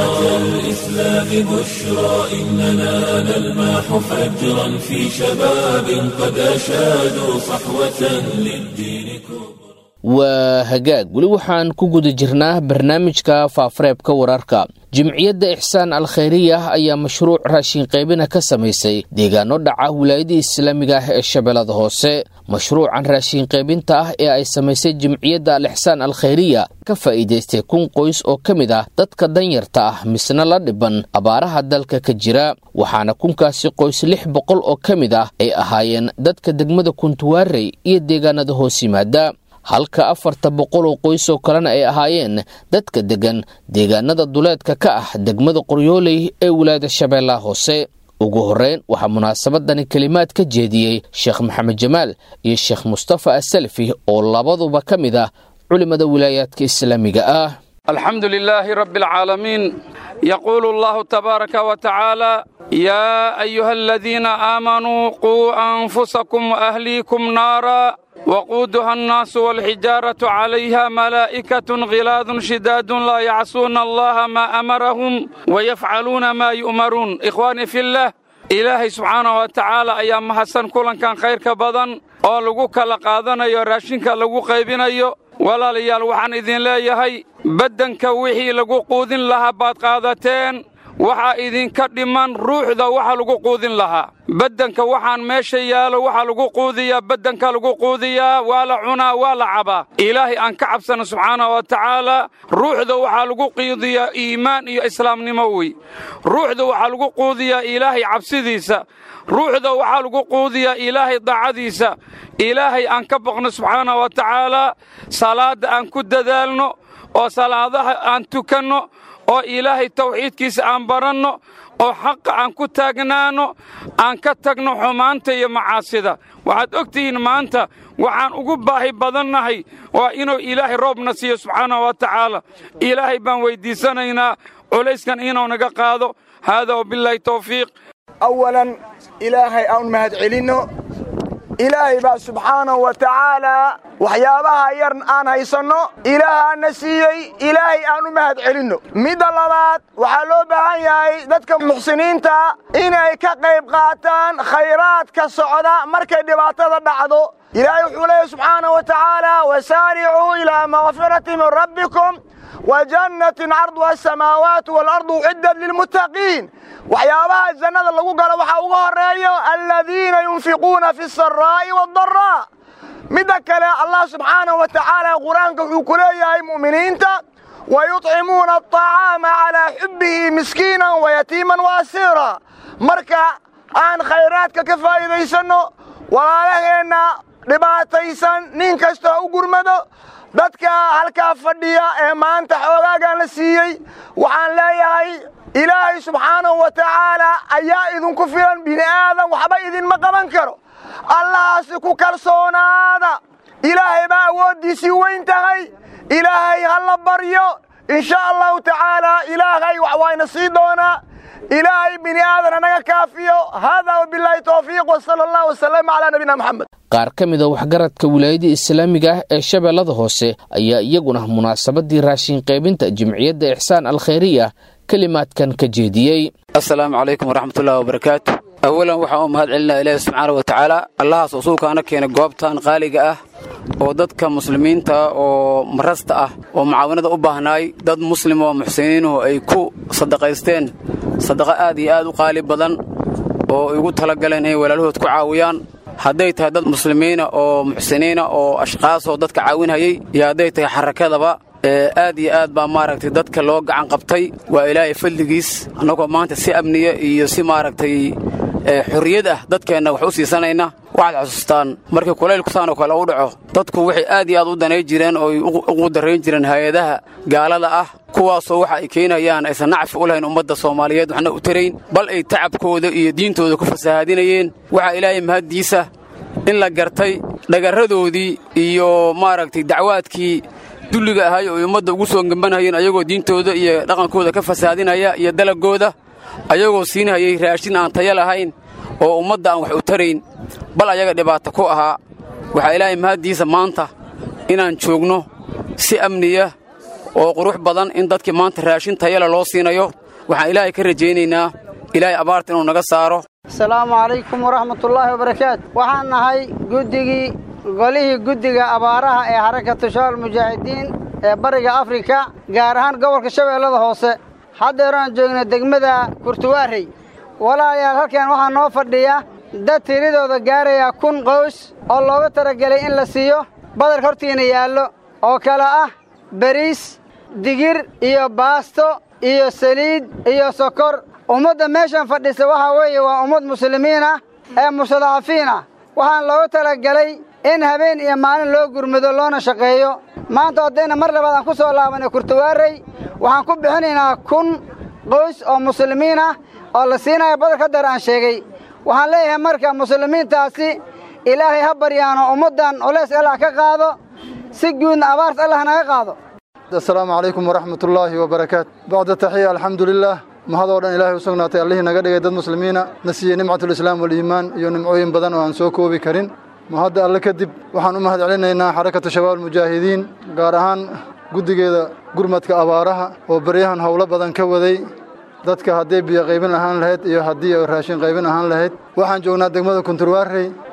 [SPEAKER 1] الإسلام بشرى إننا نلمح فجرا في شباب قد أشادوا صحوة للدين كبرى
[SPEAKER 2] waa hagaag weli waxaan ku guda jirnaa barnaamijka faafareebka wararka jimciyadda ixsaan al khayriya ayaa mashruuc raashin qaybina ka samaysay deegaano dhaca wilaayadii islaamiga ah ee shabeellada hoose mashruucan raashin qaybinta ah ee ay samaysay jimciyadda al ixsaan al khayriya ka faa'iidaystay kun qoys oo ka mid ah dadka danyarta ah misna la dhiban abaaraha dalka ka jira waxaana kunkaasi qoys lix boqol oo ka mid ah ay ahaayeen dadka degmada kuntuwaarey iyo deegaanada hoos yimaada halka afarta boqol oo qoys oo kalena ay ahaayeen dadka deggan deegaanada duleedka ka ah degmada qoryooley ee wilaayada shabeellaha hoose ugu horreyn waxaa munaasabadani kelimaad ka jeediyey sheekh maxamed jamaal iyo sheekh mustafa asalafi oo labaduba ka mid ah culimada wilaayaadka islaamiga ah
[SPEAKER 10] الحمد لله رب العالمين يقول الله تبارك وتعالى يا أيها الذين آمنوا قوا أنفسكم وأهليكم نارا وقودها الناس والحجارة عليها ملائكة غلاظ شداد لا يعصون الله ما أمرهم ويفعلون ما يؤمرون إخواني في الله إلهي سبحانه وتعالى أيام حسن كلا كان خير كبدن oo lagu kala qaadanayo raashinka lagu qaybinayo walaalayaal waxaan idin leeyahay baddanka wixii lagu quudin lahaa baad qaadateen waxaa idinka dhiman ruuxda waxa lagu quudin lahaa baddanka waxaan meesha yaalo waxaa lagu quudiyaa baddanka lagu quudiyaa waa la cunaa waa la cabaa ilaahay aan ka cabsana subxaana wa tacaala ruuxda waxaa lagu quudiyaa iimaan iyo islaamnimo wey ruuxda waxaa lagu quudiyaa ilaahay cabsidiisa ruuxda waxaa lagu quudiyaa ilaahay daacadiisa ilaahay aan ka baqno subxaana wa tacaala salaadda aan ku dadaalno oo salaadaha aan tukanno oo ilaahay tawxiidkiisa aan baranno oo xaqa aan ku taagnaanno aan ka tagno xumaanta iyo macaasida waxaad og tihiin maanta waxaan ugu baahi badannahay waa inuu ilaahay roobna siiyo subxaana wa tacaala ilaahay baan weyddiisanaynaa culayskan inuu naga qaado haadaa wabilaahi tawfiiq
[SPEAKER 11] awalan ilaahay aan mahad celinno ilaahay baa subxaanahu wa tacaalaa waxyaabaha yar aan haysanno ilaahaana siiyey ilaahay aan u mahad celinno midda labaad waxaa loo baahan yahay dadka muxsiniinta inay ka qayb qaataan khayraadka socda markay dhibaatada dhacdo ilaahay wuxuu leeyahy subxaanahu wa tacaala wasaaricuu ilaa makfirati min rabbikum wa jannatin carduha asamaawaatu waalardu uciddat lilmuttaqiin waxyaabaha jannada lagu galo waxaa uga horreeyo aladiina yunfiquuna fi saraa'i waaddaraa midda kale allah subxaanahu wa tacaala qur-aanka wuxuu ku leeyahay mu'miniinta wa yuطcimuuna aطacaama calaa xubbihi miskiinan wayatiiman waasiira marka aan khayraadka ka faa'iidaysanno walaalaheenna dhibaataysan nin kasta ha u gurmado dadka halkaa fadhiya ee maanta xoogaagaan la siiyey waxaan leeyahay ilaahay subxaanahu wa tacaalaa ayaa idinku filan bini aadan waxba idinma qaban karo allahaasi ku kalsoonaada ilaahay baa awooddiisii weyn tahay ilaahay ha la baryo in sha allahu tacaalaa ilaahay wax wayna sii doonaa ilaahay bini aadan anaga kaafiyo haadaa wabilaahi towfiiq wasala allah wasalama calaa nabiyina moxamed
[SPEAKER 2] qaar ka mid a waxgaradka wilaayada islaamiga ah ee shabeellada hoose ayaa iyaguna munaasabadii raashin qaybinta jimciyadda ixsaan alkhayriya kelimaadkan ka jeediyey
[SPEAKER 12] assalaamu calaykum waraxmatullahi wabarakaatu awalan waxaan u mahad celinaa ilaahi subxaana wa tacaala allahaas usuulkaana keenay goobtan qaaliga ah oo dadka muslimiinta oo marasta ah oo mucaawinada u baahnaay dad muslim oo muxsiniinuhu ay ku sadaqaysteen sadaqo aad iyo aad u qaali badan oo igu talagaleen inay walaalhood ku caawiyaan hadday tahay dad muslimiina oo muxsiniina oo ashqaasoo dadka caawinhayay iyo hadday tahay xarakadaba aad iyo aad baa maaragtay dadka loo gacan qabtay waa ilaahay fadligiis annagoo maanta si amniya iyo si maaragtay xorriyad ah dadkeenna wax u siisanayna waxaad xusuustaan markii kulaylkusaanoo kale u dhaco dadku waxay aad iyo aad u danay jireen oo ay ugu darrayn jireen hay-adaha gaalada ah kuwaasoo waxa ay keenayaan aysan nacfi u lahayn ummadda soomaaliyeed waxna u tarayn bal ay tacabkooda iyo diintooda ku fasahaadinayeen waxaa ilaahay mahaddiisa in la gartay dhagarradoodii iyo maaragtay dacwaadkii dulliga ahay oo ay ummadda ugu soo gembanhayeen ayagoo diintooda iyo dhaqankooda ka fasahaadinaya iyo dalagooda ayagoo siinhayay raashin aan taya lahayn oo ummadda aan wax u tarayn bal ayaga dhibaato ku ahaa waxaa ilaahay mahaddiisa maanta inaan joogno si amniya oo qurux badan in dadkii maanta raashin tayale loo siinayo waxaan ilaahay ka rajaynaynaa ilaahay abaarta inuu naga saaro
[SPEAKER 13] asalaamu calaykum waraxmatullaahi wabarakaatu waxaan nahay guddigii golihii guddiga abaaraha ee xarakatu shabaal mujaahidiin ee bariga afrika gaar ahaan gobolka shabeellada hoose haddeeraan joogno degmada kurtuwaarey walaalayaal halkan waxaa noo fadhiya dad tiradooda gaaraya kun qoys oo looga talagelay in la siiyo badarka hortiina yaallo oo kale ah beriis digir iyo baasto iyo saliid iyo sokor ummadda meeshan fadhisa waxaa weeye waa ummad muslimiin ah ee mustadacafiin ah waxaan looga talagelay in habeen iyo maalin loo gurmado loona shaqeeyo maanta haddayna mar labaad aan ku soo laabanay kurtuwaarey waxaan ku bixinaynaa kun qoys oo muslimiin ah oo la siinaya badarka hadeer aan sheegay waxaan leeyahay marka muslimiintaasi ilaahay ha baryaano ummaddan culays allah ka qaado si guudna abaarta allah naga qaado
[SPEAKER 14] asalaamu calaykum waraxmatullaahi wabarakaatu bacda taxiya alxamdulilaah mahadoo dhan ilaahay u sugnaatay allihii naga dhigay dad muslimiina na siiyey nimcatulislaam waliimaan iyo nimcooyin badan oo aan soo koobi karin mahadda alle kadib waxaan u mahad celinaynaa xarakatu shabaab almujaahidiin gaar ahaan guddigeeda gurmadka abaaraha oo baryahan howlo badan ka waday dadka hadday biyo qaybin ahaan lahayd iyo haddii raashin qaybin ahaan lahayd waxaan joognaa degmada kunturwaarey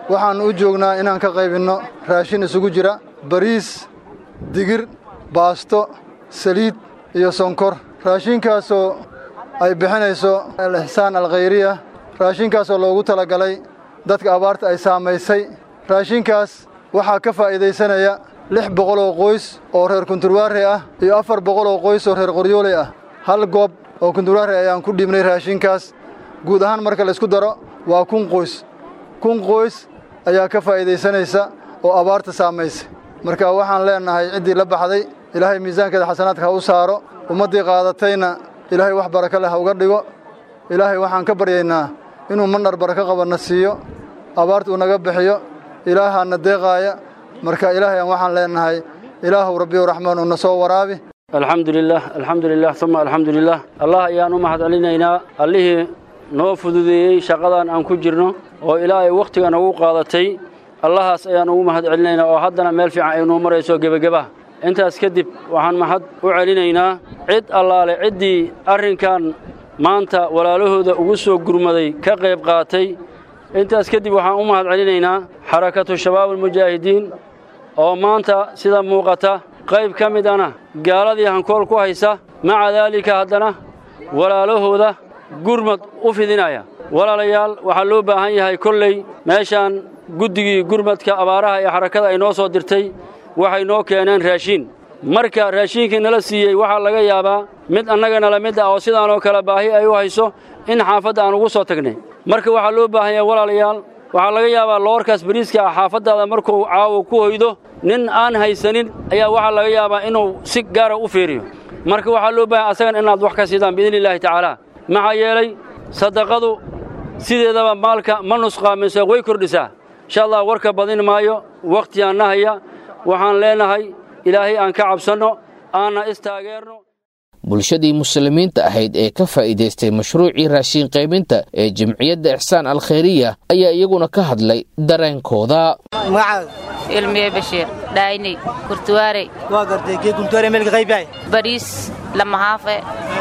[SPEAKER 14] waxaannu u joognaa inaan ka qaybinno raashin isugu jira bariis digir baasto saliid iyo sonkor raashinkaasoo ay bixinayso al-ixsaan alkhayriya raashinkaasoo loogu talagalay dadka abaarta ay saamaysay raashinkaas waxaa ka faa'iidaysanaya lix boqol oo qoys oo reer kunturwaare ah iyo afar boqol oo qoys oo reer qoryooley ah hal goob oo kunturwaare ayaan ku dhiibnay raashinkaas guud ahaan marka laysku daro waa kun qoys kun qoys ayaa ka faa'iidaysanaysa oo abaarta saamaysay marka waxaan leennahay ciddii la baxday ilaahay miisaankeeda xasanaadka ha u saaro ummaddii qaadatayna ilaahay wax barako leh ha uga dhigo ilaahay waxaan ka baryaynaa inuu mandhar barako qabanna siiyo abaarta uu naga bixiyo ilaahaana deeqaaya marka ilaahay aan waxaan leennahay ilaahu rabbiyu raxmaan uuna soo waraabi
[SPEAKER 15] alxamdu lilah alxamdu lilah uma alxamdu lilah allah ayaan u mahad celinaynaa allihii noo fududeeyey shaqadan aan ku jirno oo ilaahay wakhtiga nagu qaadatay allahaas ayaan ugu mahad celinaynaa oo haddana meel fiican ay noo marayso gebageba intaas kadib waxaan mahad u celinaynaa cid allaale ciddii arrinkan maanta walaalahooda ugu soo gurmaday ka qayb qaatay intaas kadib waxaan u mahad celinaynaa xarakatu shabaab almujaahidiin oo maanta sida muuqata qayb ka mid ana gaaladii hankool ku haysa maca daalika haddana walaalahooda gurmad u fidinaya walaalayaal waxaa loo baahan yahay kolley meeshaan guddigii gurmadka abaaraha ee xarakada ay noo soo dirtay waxay noo keeneen raashiin marka raashiinkii nala siiyey waxaa laga yaabaa mid annagana la mid ah oo sidaanoo kale baahi ay u hayso in xaafadda aan ugu soo tagnay marka waxaa loo baahan yahay walaalayaal waxaa laga yaabaa loorkaas bariiska ah xaafaddaada markuu caawo ku hoydo nin aan haysanin ayaa waxaa laga yaabaa inuu si gaara u fiiriyo marka waxaa loo baahan asagan inaad wax ka siidaan biidni illaahi tacaala maxaa yeelay sadaqadu sideedaba maalka ma nusqaaminso way kordhisaa insha allah warka badin maayo wakhtigaan nahaya waxaan leenahay ilaahay aan ka cabsanno aanna istaageerno
[SPEAKER 2] bulshadii muslimiinta ahayd ee ka faa'iidaystay mashruucii raashiin qaybinta ee jamciyadda ixsaan alkhayriya ayaa iyaguna ka hadlay dareenkooda
[SPEAKER 16] magacaaga ilmiye bashiir dhaayni kurtuwaarey waa gartay kee kurtuwaarey meelka qaybyahay bariis lamahaafe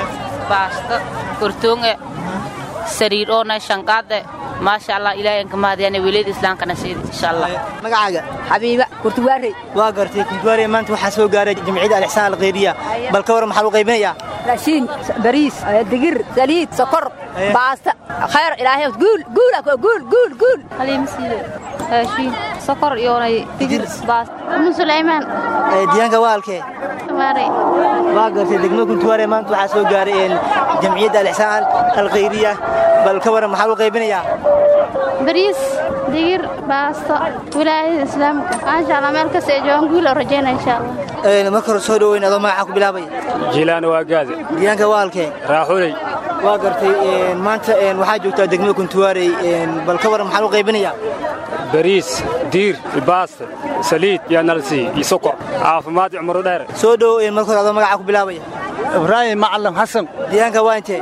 [SPEAKER 16] baasto kurtuunge sariir oona shanqaade maasha allah ilaahay aan ka mahadiyana weliyada islaamkana siida insha allah
[SPEAKER 17] magacaaga xabiiba kurtuwaarey
[SPEAKER 16] waa gartay kurtuwaarey maanta waxaa soo gaaray jamciyadda alixsaan alkhayriya bal ka waran maxaa lagu qaybinayaa
[SPEAKER 17] raashiin bariis digir saliid sokor baasta khayr ilaahay guul guul guul guul guul
[SPEAKER 18] haliima siide raashiin sokor iyoonay digir baasta umu sulaymaan
[SPEAKER 16] diyaanka waa halkee
[SPEAKER 18] maaray
[SPEAKER 16] waa gartay degmada kuntuwaare maanta waxaa soo gaaray jamciyadda alixsaan alkhayriya bal ka waran maxaa lagu qaybinayaa
[SPEAKER 18] bariis digir baasto wilaayada islaamka maasha allah meel kasta ee joogan guul oo rajayna insha allah
[SPEAKER 16] marka hore soo dhoweyn adoo magacaa ku bilaabaya
[SPEAKER 19] jiilaana waa gaade
[SPEAKER 16] diyaanka waa halkee
[SPEAKER 19] raaxuley
[SPEAKER 16] waa gartay maanta waxaa joogtaa degmada kuntuwaarey bal ka waran maxaa lagu qaybinayaa
[SPEAKER 19] bariis diir baasta saliid yaa nalsii iyo sokor caafimaad iyo cumro dheer
[SPEAKER 16] soo dhow marka hore adoo magacaa ku bilaabaya
[SPEAKER 20] ibraahim macalin xasan
[SPEAKER 16] diyaanka waa intee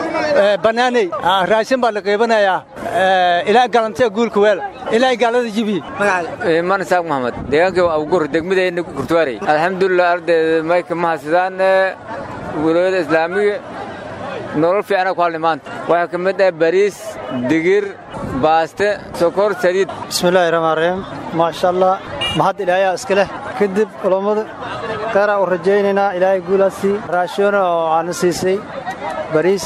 [SPEAKER 20] banaaney raashin baa la qaybanayaa ilaa galantee guulka weela ilaa gaalada jibiye
[SPEAKER 21] iman isaaq maxamed deegaanka abugur degmadeenna kurtuwaarey alxamdulilah ardayda mayka mahadsadaan wilaayada islaamiga nolol fiicana ku hadlay maanta waxaa ka mid ah bariis digir baaste sokor saliid
[SPEAKER 20] bismillaahi raxmaan raxiim maasha allah mahad ilaayaa iska leh kadib culammada kheyraa u rajaynaynaa ilaahay guulaasii raashoona oo aana siisay bariis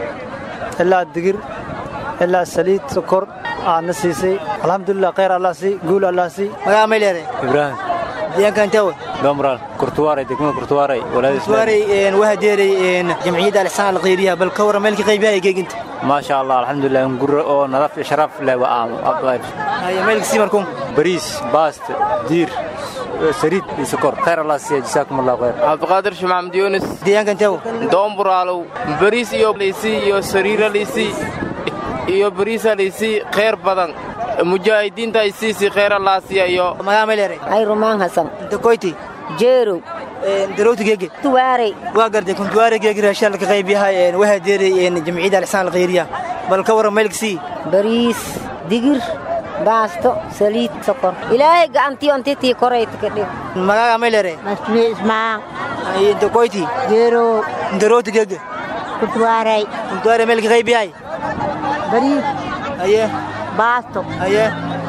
[SPEAKER 20] ilaa digir ilaa saliid sokor aana siisay alxamdulilah kheyr allah sii guul allah sii
[SPEAKER 16] magaca may leedahay
[SPEAKER 19] ibraahim
[SPEAKER 16] diyaanka intee wey
[SPEAKER 19] domral kurtuwaaray degmada kurtuwaaray walaada
[SPEAKER 16] kurtuwaaray waa deeray jamciyadda alixsaan alkhayriya bal ka waran meelka qaybyahay geeginta
[SPEAKER 19] maasha allah alxamdulilah gurro oo nadaaf iyo sharaf leh waa
[SPEAKER 16] meelka sii markuun
[SPEAKER 19] bariis baast diir saliid iyo sokor khayr allah siiya jasaakum allah khayr
[SPEAKER 22] cabdiqaadir shumaxmed yuunus
[SPEAKER 16] deegaanka intee
[SPEAKER 22] doomburaalow bariis iyo liisii iyo sariira liisii iyo bariisa liisii khayr badan mujaahidiinta ay siisii khayr allah siiya iyo
[SPEAKER 16] magaca may leedahay
[SPEAKER 17] ay rumaan hasan
[SPEAKER 16] dakoyti
[SPEAKER 17] jeerow
[SPEAKER 16] darowta geege
[SPEAKER 17] tuwaarey
[SPEAKER 16] waa gartay kuntuwaare geege raashaan ka qayb yahay waxaa deeray jamciyadda alixsaan alkhayriya bal ka waran meelka sii
[SPEAKER 17] bariis digir baasto saliid sokor ilaahay gacantii ontitii korayta ka dhig
[SPEAKER 16] magaca may leedahay
[SPEAKER 17] masmiye ismaan
[SPEAKER 16] dakoyti
[SPEAKER 17] jeerow
[SPEAKER 16] darowta geege
[SPEAKER 17] kuntuwaarey
[SPEAKER 16] kuntuwaare meelka qayb yahay
[SPEAKER 17] bariis
[SPEAKER 16] aye
[SPEAKER 17] baasto
[SPEAKER 16] aye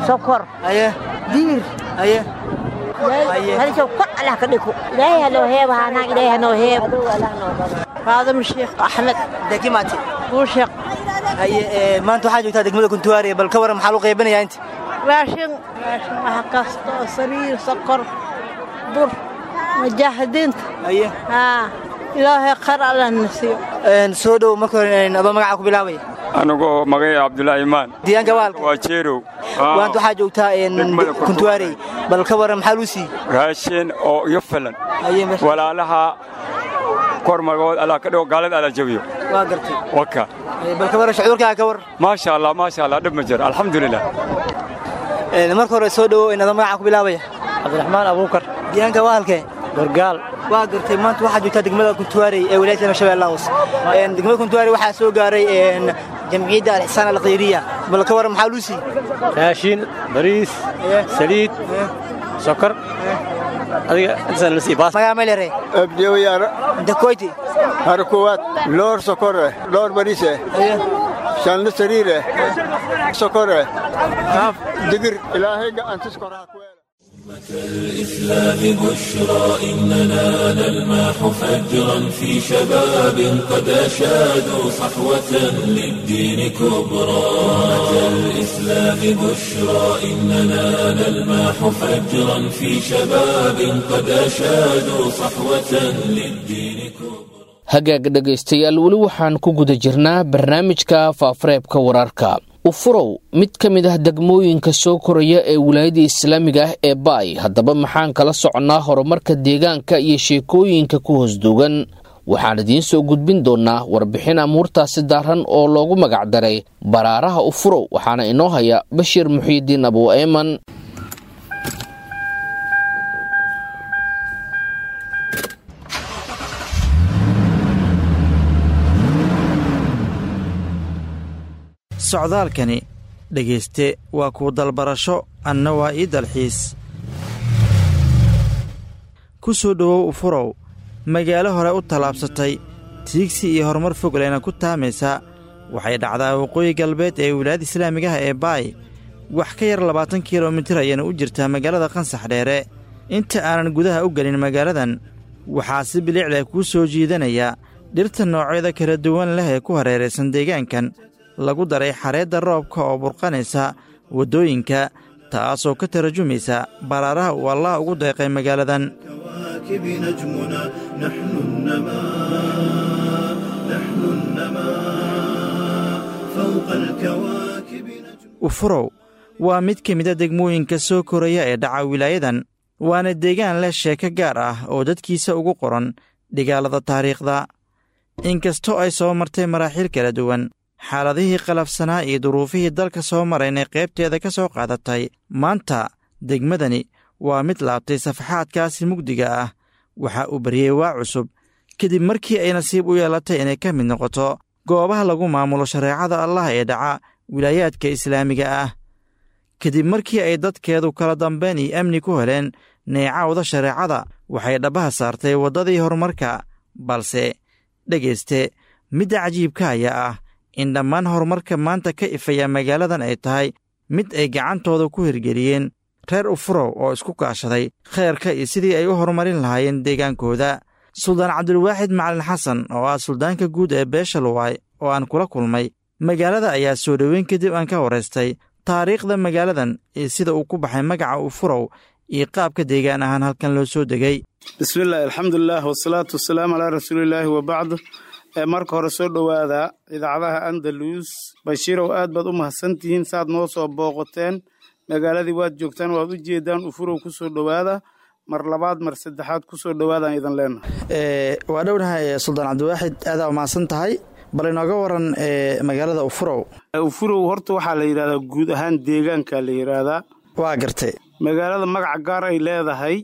[SPEAKER 3] sokor
[SPEAKER 4] aye
[SPEAKER 3] diir
[SPEAKER 4] aye
[SPEAKER 3] halisoo kor allah ka dhigo ilaahay hanoo heeb haanaa ilaahay hanoo heeb
[SPEAKER 4] faadam sheekh axmed dekimaati
[SPEAKER 3] buusheq
[SPEAKER 4] haye maanta waxaa joogtaa degmada kuntuwaare bal ka waran maxaa loo qaybinayaa inta
[SPEAKER 3] raashin raashin waxa kasta oo sariir sokor bur mujaahidiinta
[SPEAKER 4] aye
[SPEAKER 3] haa ilaahay khayr allah na siiyo
[SPEAKER 4] soo dhow marka hore adoo magaca ku bilaabaya
[SPEAKER 23] anigoo magay cabdulaahi imaan
[SPEAKER 4] deegaanka waalka
[SPEAKER 23] waa jeerow
[SPEAKER 4] waanta waxaa joogtaa kuntuwaarey bal ka waran maxaa luu siiyey
[SPEAKER 23] raashin oo iyo filan walaalaha kor magood allah ka dhigo gaalada alla jabiyo
[SPEAKER 4] waa gartay
[SPEAKER 23] waka
[SPEAKER 4] bal ka waran shucuurkaaga ka war
[SPEAKER 23] maasha allah maasha allah dhib ma jiro alxamdulilah
[SPEAKER 4] marka hore soo dhowo adoo magaca ku bilaabaya
[SPEAKER 20] cabdiraxmaan abuukar
[SPEAKER 4] deegaanka waalkee
[SPEAKER 20] gorgaal
[SPEAKER 4] waa gartay maanta waxaa joogtaa degmada kuntuwaarey ee wilaayada shabeellaha hoose degmada kuntuwaarey waxaa soo gaaray jamciyadda alxisaan alkhayriya bal ka waran maxaa luu siiyey
[SPEAKER 20] raashin bariis saliid sokor adiga intaas la siiyey baas
[SPEAKER 4] magaca meelere
[SPEAKER 24] abdiyoyaaro
[SPEAKER 4] dakoyti
[SPEAKER 24] har kowaad loor sokore loor bariise shanle sariire sokore haaf digir ilaahay gacantis koraa ku
[SPEAKER 1] الإسلام بشرى إننا نلمح فجرا في شباب قد أشادوا صحوة للدين كبرى الإسلام بشرى إننا نلمح فجرا في شباب قد أشادوا صحوة للدين كبرى
[SPEAKER 2] hagaag dhegaystayaal weli waxaan ku guda jirnaa barnaamijka faafareebka wararka ufurow mid ka mid ah degmooyinka soo koraya ee wilaayada islaamiga ah ee baay haddaba maxaan kala soconnaa horumarka deegaanka iyo sheekooyinka ku hoosduugan waxaan idiin soo gudbin doonnaa warbixin amuurtaasi daaran oo loogu magacdaray baraaraha ufurow waxaana inoo haya bashiir muxiidiin abu eeman
[SPEAKER 25] socdaalkani dhegayste waa kuu dalbarasho anna waa ii dalxiis ku soo dhowow ufurow magaalo hore u tallaabsatay tiigsi iyo horumar fogleyna ku taamaysa waxay dhacdaa waqooyi galbeed ee wilaayada islaamigaha ee baay wax ka yar labaatan kilomitir ayayna u jirtaa magaalada qansax dheere inta aanan gudaha u gelin magaaladan waxaa si bilicda kuu soo jiidanaya dhirta noocyada kala duwan leh ee ku hareeraysan deegaankan lagu daray xareedda roobka oo burqanaysa waddooyinka taasoo ka tarajumaysa baraaraha uu allah ugu deeqay magaaladan ufurow waa mid ka mida degmooyinka soo koraya ee dhaca wilaayadan waana deegaan leh sheeko gaar ah oo dadkiisa ugu qoran dhigaalada taariikhda inkastoo ay soo martay maraaxiil kala duwan xaaladihii qalafsanaa iyo duruufihii dalka soo maraynay qaybteeda ka soo qaadatay maanta degmadani waa mid laabtay safaxaadkaasi mugdiga ah waxa uu baryey waa cusub kadib markii ay nasiib u yeelatay inay ka mid noqoto goobaha lagu maamulo shareecada allah ee dhaca wilaayaadka islaamiga ah kadib markii ay dadkeedu kala dambayn iyo amni ku heleen neecawda shareecada waxay dhabbaha saartay waddadii horumarka balse dhegayste midda cajiibka ayaa ah in dhammaan horumarka maanta ka ifaya magaaladan ay tahay mid ay gacantooda ku hirgeliyeen reer ufurow oo isku kaashaday khayrka iyo sidii ay u horumarin lahaayeen deegaankooda suldaan cabdulwaaxid macalin xasan oo ah suldaanka guud ee beesha luwaay oo aan kula kulmay magaalada ayaa soo dhoweyn kadib aan ka waraystay taariikhda magaaladan iyo sida uu ku baxay magaca ufurow iyo qaabka deegaan ahaan halkan loo soo degay
[SPEAKER 26] bismillahi alxamdulilah wasalaatu wasalaamu calaa rasuulilaahi wabacd marka hore soo dhowaada idaacadaha andalus bashiirow aad baad u mahadsantihiin saaad noo soo booqateen magaaladii waad joogtaan waad u jeedaan ufurow ku soo dhowaada mar labaad mar saddexaad ku soo dhowaadaan idan leenahay
[SPEAKER 25] waa dhownahay suldaan cabdiwaaxid aadaa umahadsan tahay bal inooga waran magaalada ufurow
[SPEAKER 26] ufurow horta waxaa la yidhahdaa guud ahaan deegaanka la yidhaahdaa
[SPEAKER 25] waa gartay
[SPEAKER 26] magaalada magaca gaar ay leedahay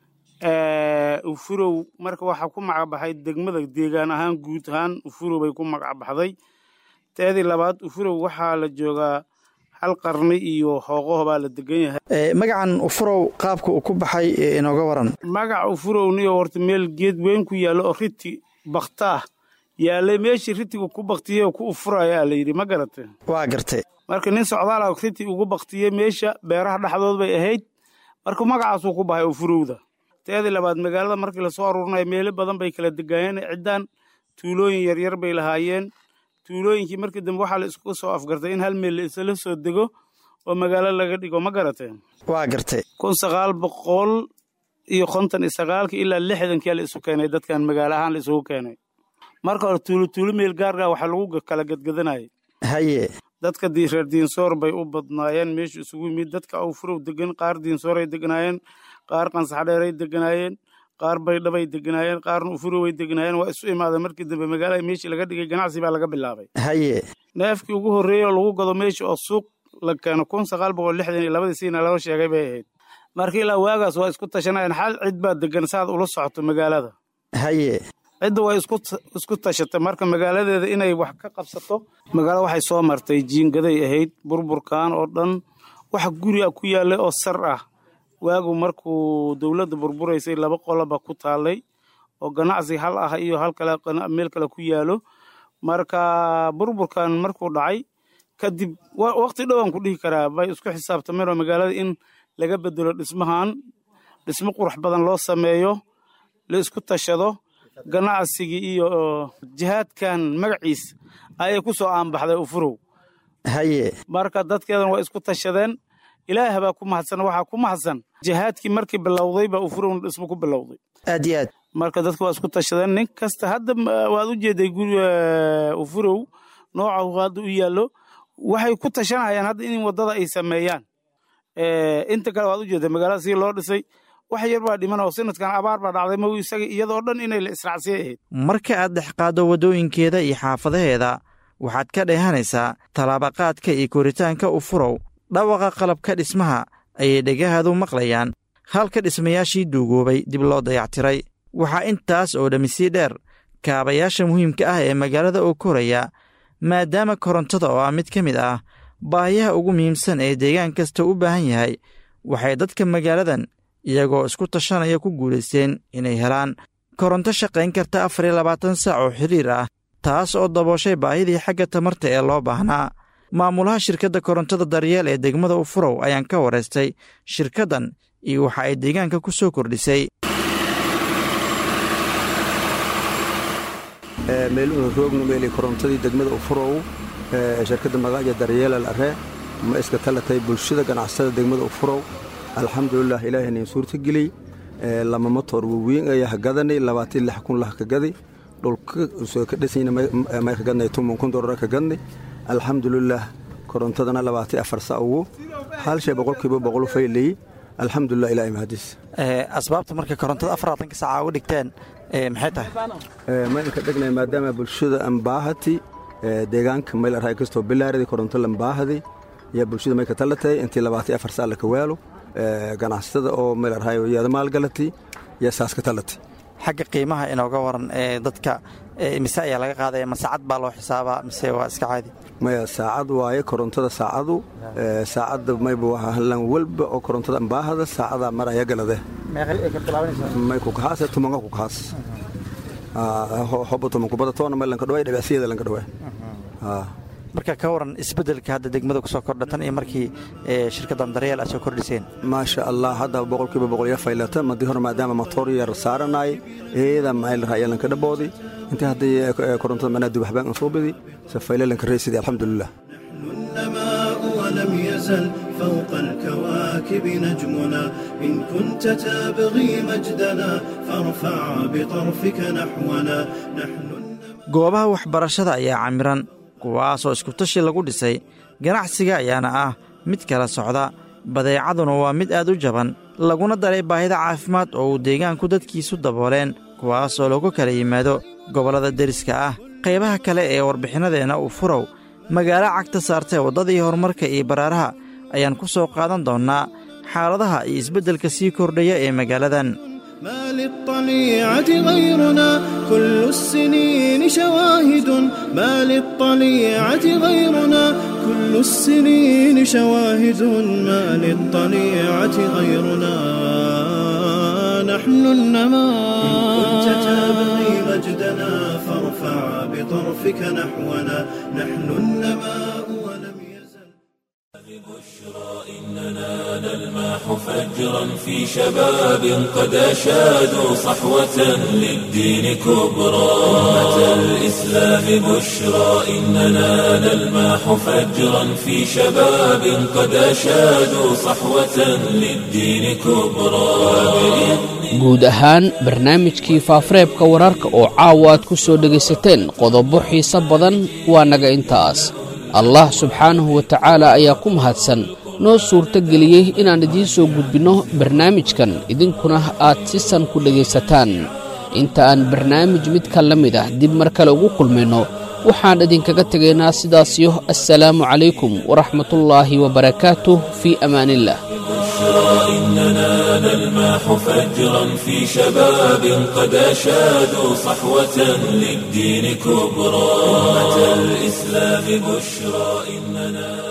[SPEAKER 26] ufurow marka waxaa ku magacbaxay degmada deegaan ahaan guud ahaan ufurow bay ku magacbaxday teedii labaad ufurow waxaa la joogaa hal qarni iyo hooqaho baa la degan yahay
[SPEAKER 25] magacan ufurow qaabka uu ku baxay inooga waran
[SPEAKER 26] magaca ufurowniyo horta meel geed weyn ku yaallo oo riti baktaah yaallay meeshii ritiga ku baktiye ku ufura ayaa la yidhi ma garate
[SPEAKER 25] waa gartay
[SPEAKER 26] marka nin socdaala riti ugu baktiyey meesha beeraha dhexdood bay ahayd marka magacaasuu ku bahay ufurowda teedii labaad magaalada markii lasoo aruurinayo meelo badan bay kala degaayeen ciddaan tuulooyin yaryar bay lahaayeen tuulooyinkii markii dambe waxaa la isku soo afgartay in hal meel la isla soo dego oo magaalo laga dhigo ma garateen
[SPEAKER 25] waa gartay
[SPEAKER 26] kun sagaal boqol iyo konton iyo sagaalkii ilaa lixdankii la isu keenay dadkan magaalo ahaan la isugu keenay marka hore tuulo tuulo meel gaargaa waxaa lagu kala gadgadanayay
[SPEAKER 25] haye
[SPEAKER 26] dadka reer diinsoor bay u badnaayeen meeshu isugu yimid dadka awfurow degan qaar diinsooray deganaayeen qaar qansaxdheeray deganaayeen qaar baydhabay deganaayeen qaarna ufuroway deganaayeen waa isu imaadeen markii dambe magaalada meeshii laga dhigay ganacsi baa laga bilaabay
[SPEAKER 25] haye
[SPEAKER 26] neefkii ugu horreeyey oo lagu gado meesha oo suuq la keeno kun sagaal boqol lixdan iyo labadii siina laba sheegay bay ahayd marka ilaa waagaas waa isku tashanayeen xal cid baa degan saad ula socoto magaalada
[SPEAKER 25] haye
[SPEAKER 26] cidda way isku tashatay marka magaaladeeda inay wax ka qabsato magaalo waxay soo martay jiingaday ahayd burburkan oo dhan wax guri a ku yaallay oo sar ah waagu markuu dowladda burburaysay laba qoloba ku taallay oo ganacsi hal ah iyo hal kale meel kale ku yaalo marka burburkan markuu dhacay kadib waqti dhowaan ku dhihi karaa bay isku xisaabtameen oo magaalada in laga bedelo dhismahan dhismo qurux badan loo sameeyo la isku tashado ganacsigii iyo jihaadkan magaciis ayay ku soo aanbaxday ufurow
[SPEAKER 25] haye
[SPEAKER 26] marka dadkeedan waa isku tashadeen ilaah baa ku mahadsan waxaa ku mahadsan jihaadkii markii bilowday baa ufurowna dhismo ku bilowday
[SPEAKER 25] aad iyo aad
[SPEAKER 26] marka dadka waa isku tashadeen nin kasta hadda waad u jeeday guri ufurow nooca hadda u yaallo waxay ku tashanayaan hadda in waddada ay sameeyaan inta kale waad u jeeday magaalada sii loo dhisay wax yar baa dhiman oo sanadkan abaar baa dhacday ma isaga iyadoo dhan inay la israacsiyay ahayd
[SPEAKER 25] marka aad dhexqaaddo waddooyinkeeda iyo xaafadaheeda waxaad ka dheehanaysaa tallaabaqaadka iyo koritaanka ufurow dhawaqa qalabka dhismaha ayay dhegahaadu maqlayaan halka dhismayaashii duugoobay dib loo dayactiray waxaa intaas oo dhammi sii dheer kaabayaasha muhiimka ah ee magaalada oo koraya maadaama korontada oo ah mid ka mid ah baahiyaha ugu muhiimsan ee deegaan kasta u baahan yahay waxay dadka magaaladan iyagoo isku tashanaya ku guulaysteen inay helaan koronto shaqayn karta afar iyo labaatan saac oo xiriir ah taas oo dabooshay baahidii xagga tamarta ee loo baahnaa maamulaha shirkadda korontada daryeel ee degmada ufurow ayaan ka waraystay shirkaddan iyo waxa ay deegaanka ku soo kordhisay
[SPEAKER 5] meeluuna roogno meelay korontadii degmada ufurow shirkadda magaaja daryeelal arre ma iska talatay bulshada ganacsatada degmada ufurow alxamdulilah ilaahayna suurta geliyey lama motor waweyn ayaa hagadanay labaatan lix kun lah ka gadi dhulka soo ka dhisayna may ka gadnay tuman kun dolar ka gadnay alxamdulilah korontadana labaatan afar sa ugu hal shay boqolkiiba boqol faylay alxamdulilah ilaahay mahadis
[SPEAKER 25] asbaabta marka korontada afaraatanka saaca uga dhigteen maxay tahay
[SPEAKER 5] maynka dhegnay maadaama bulshada ambaahati deegaanka mayl arhay kastoo bilaaradi koronto lambaahadi yaa bulshada may ka talatay intii labaatan afar saa laka waalo ganacsatada oo meel arhay yaada maalgalati yaa saas ka talatay
[SPEAKER 25] xagga qiimaha inooga waran ee dadka mise ayaa laga qaadaya ma saacad baa loo xisaabaa mise waa iska caadi
[SPEAKER 5] maya saacad waaye korontada saacadu saacadda mayba waa hallan walba oo korontada ambaahada saacadaa maraya galade may ku kahaase tumanka ku kahaas hoba tuman kubada toona may lanka dhawaay dhabicsiyada lanka dhawaay
[SPEAKER 25] marka ka waran isbeddelka hadda degmada ku soo kordha tan iyo markii shirkaddan daryeel aad soo kordhiseen
[SPEAKER 5] maasha allah hadda boqolkiiba boqol ya faylata madii hore maadaama matoor yar saaranay eeda maylar ayaa lanka dhaboodi intii haddii korontada manaa dubaxbaan aan soo bidi se fayle lanka reysidi alxamdulilah
[SPEAKER 6] ولم يزل فوق الكواكب نجمنا إن كنت تبغي مجدنا فارفع بطرفك نحونا نحن
[SPEAKER 25] goobaha waxbarashada ayaa camiran kuwaasoo iskutashi lagu dhisay ganacsiga ayaana ah mid kala socda badeecaduna waa mid aad u jaban laguna daray baahida caafimaad oo uu deegaanku dadkiisu dabooleen kuwaasoo lagu kala yimaado gobollada deriska ah qaybaha kale ee warbixinadeenna uu furow magaalo cagta saartee waddadii horumarka iyo baraaraha ayaan ku soo qaadan doonnaa xaaladaha iyo isbeddelka sii kordhaya ee magaaladan
[SPEAKER 6] ما للطليعة غيرنا كل السنين شواهد ما للطليعة غيرنا كل السنين شواهد ما للطليعة غيرنا نحن النماء إن كنت تبغي مجدنا فارفع بطرفك نحونا نحن النماء ولم يزل
[SPEAKER 1] إننا نلمح فجرا في شباب قد أشادوا صحوة للدين كبرى أمة الإسلام بشرى إننا نلمح فجرا في شباب قد أشادوا صحوة للدين كبرى
[SPEAKER 2] guud ahaan barnaamijkii faafareebka wararka oo caawa aad ku soo dhegaysateen qodobo xiise badan waa naga intaas allah subxaanahu wa tacaala ayaa ku mahadsan noo suurto geliyey inaan idiin soo gudbinno barnaamijkan idinkuna aad si san ku dhegaysataan inta aan barnaamij midka la mid ah dib mar kale ugu kulmayno waxaan idinkaga tegaynaa sidaasiyo assalaamu calaykum waraxmatullaahi wabarakaatuh fii amaaniillah
[SPEAKER 1] إننا نلمح فجرا في شباب قد أشادوا صحوة للدين كبرى أمة الإسلام بشرى إننا